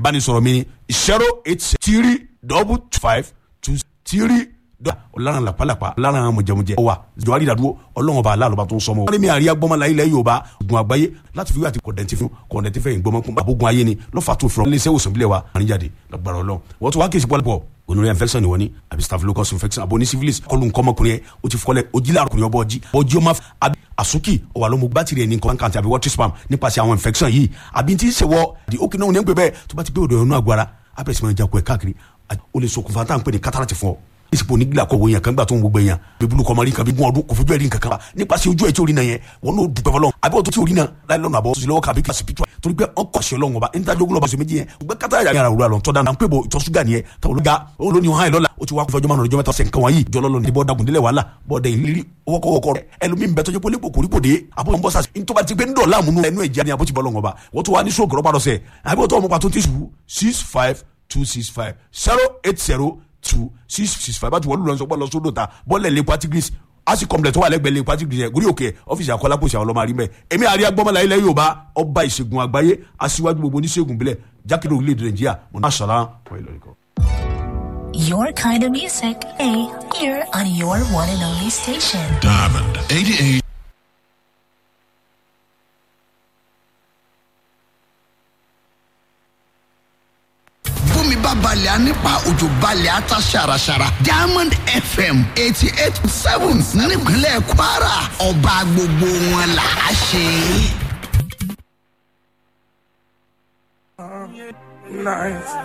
ìbánisọ̀rọ̀ mi ni zero eight three double five two three ọlọ́run làpálàpá ọlọ́run mọ̀jẹ̀mọ̀jẹ̀ wa jọ̀wọ́ àdìdàdúró ọlọ́run bá aláàlọ́ba tó ń sọmọ. wọ́n ní mi àríyá gbọ́mọlá ilẹ̀ yorùbá ogun àgbáyé láti fi wí àti kọ̀dẹ̀ntì fún kọ̀dẹ̀ntì fẹ́ ìgbọ́mọkún àbógun ayé ni lọ́fà tó fúnra iléeṣẹ́ òsùn bílẹ̀ wa àríjáde lọ́gbàrá ọlọ́run wọ́n tún wá kí èsì pọ́lẹ́ pọ̀ gonorrhea infection ni wọ́n ní àbí staphylococcus infection àbò ní syphilis kọlu nkọ́mọkùnrin yẹn o ti fọlẹ̀ ojílẹ̀ àrùkùnrin ọbọ̀ ọjí ọjí ọmọ àbí àsúkì ọwà ló mú bátìrì ẹni nǹkan kàǹtì àbí water spam nípasẹ̀ àwọn infection yìí àbí tí ń ṣe wọ di ókè náà ní ń pè bẹ́ẹ̀ tó bá ti pé odò ẹ̀rọ àgọ́ ara abẹ́rẹ́ sì máa ń jakọ̀ ẹ̀ káàkiri o lè ṣokùnfà tá à ń pè ní cataract fún ọ ìsìnkú onígbìlà kọ̀ wọ̀nyẹn kan gbà tó ń gbogbo yẹn bíbélù kọ́ mọ́rí kan bí gún ọdún kò fojú ẹ̀rí nǹkan kan wa nípasẹ̀ ojú ẹ̀ tí orí náà yẹn wọn n'o dùpẹ́ fọlọ́ àbí ọ̀tún tí orí náà láì lọ́nà àbọ̀ sílẹ̀ ọkọ̀ àbí kílásì pítúwa torí pé ọkọ̀ ṣe ọlọ́run ọba níta jogun lọ́ba sọmẹ́jì yẹn gbẹ kátà yàrá yàrá òwúrọ̀ àlọ́ tọ́da náà ń pè bọ̀ ìtọ́ ṣúgà nìyẹn táwọn olùga òun ló ní hàn lọ́la ó ti wá fọjọ́ márùn ọjọ́ mẹ́ta ọ̀sẹ̀ nǹkan wọ̀nyí jọlọ́lọ́ ní bọ́ dagun délẹ̀ wàhálà bọ́ọ̀dẹ ìrírí wọ́kọ̀wọ́kọ̀ rẹ̀ ẹlòmíì ń bẹ tọ́jú pólípò kòrípò dé àbọ̀ ń bọ́ sàṣì ní tó bá ti pé ń dọ̀ láàmú ẹnu ẹ̀jẹ̀ ni àbó ti bọ́ lọ́wọ́ ọba wọ́n tó wá ní sóògùn rọ́bà lọ́sẹ̀ àbí wọ́n tó ọmọ pàtó tí sùn six five two six five zero eight zero two six six five báti wọ́n lù lọ́sọ̀ pọ̀ lọ́sọ̀ dòta bọ́ọ̀lẹ̀ lè patigris asi kọmplẹ̀ tó wà lẹ́gbẹ̀ẹ́ lè patigris yẹn gúrí òkè ọ́fíìsì akọ́lápọ̀sì àwọn ọlọ́mọ àrímẹ̀ èmi àríyá gbọ́mọlá ilẹ̀ yorùbá ọba ìṣègùn àgbáyé aṣíwájú gbogbo oníṣègùn bílẹ̀ jákèjì orílẹ̀-èdè nàìjíríà mọ̀nà sọ̀rọ̀ wọ́n ìlọrin kan. Your kind of music, A, here on your one and only station. Diamond 88. bómi bá balẹ̀ á nípa òjò balẹ̀ á ta ṣàràṣàrà diamond fm eighty eight seven nípínlẹ̀ kwara ọba gbogbo wọn là á ṣe. Nice.